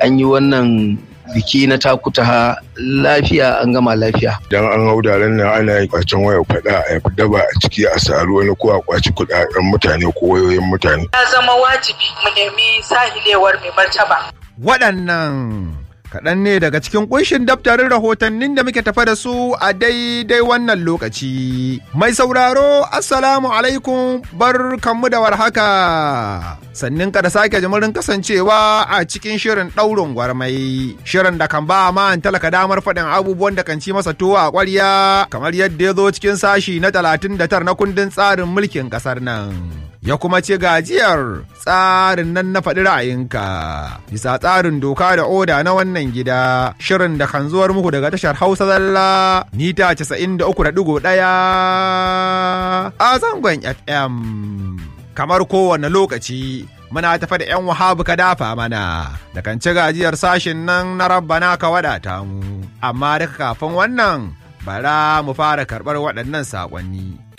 an yi wannan biki na takutaha lafiya an gama lafiya. Dan an hau daren nan ana yin kwacen waya faɗa a daba a ciki a saru wani ko a kwaci kuɗaɗen mutane ko wayoyin mutane. Ya zama wajibi mu nemi sahilewar mai martaba. Waɗannan kaɗan ne daga cikin ƙunshin daftarin rahotannin da muke tafa da su a daidai wannan lokaci. Mai sauraro, Assalamu alaikum bar kanmu da warhaka. Sannin ka da sake jimirin kasancewa a cikin shirin ɗaurin gwarmai. Shirin da kan ba ma talaka damar faɗin abubuwan da kan ci masa tuwo a ƙwarya kamar yadda ya zo cikin sashi na talatin da tar na kundin tsarin mulkin ƙasar nan. ya kuma ce gajiyar tsarin nan na faɗi ra'ayinka bisa tsarin doka da oda na wannan gida shirin da kan zuwar muku daga tashar hausa zalla mita 93.1 a zangon fm kamar kowane lokaci muna tafa da 'yan wahabu ka dafa mana da kan ci gajiyar sashin nan na rabbana ka wadata mu amma duka kafin wannan bara mu fara karɓar waɗannan saƙonni.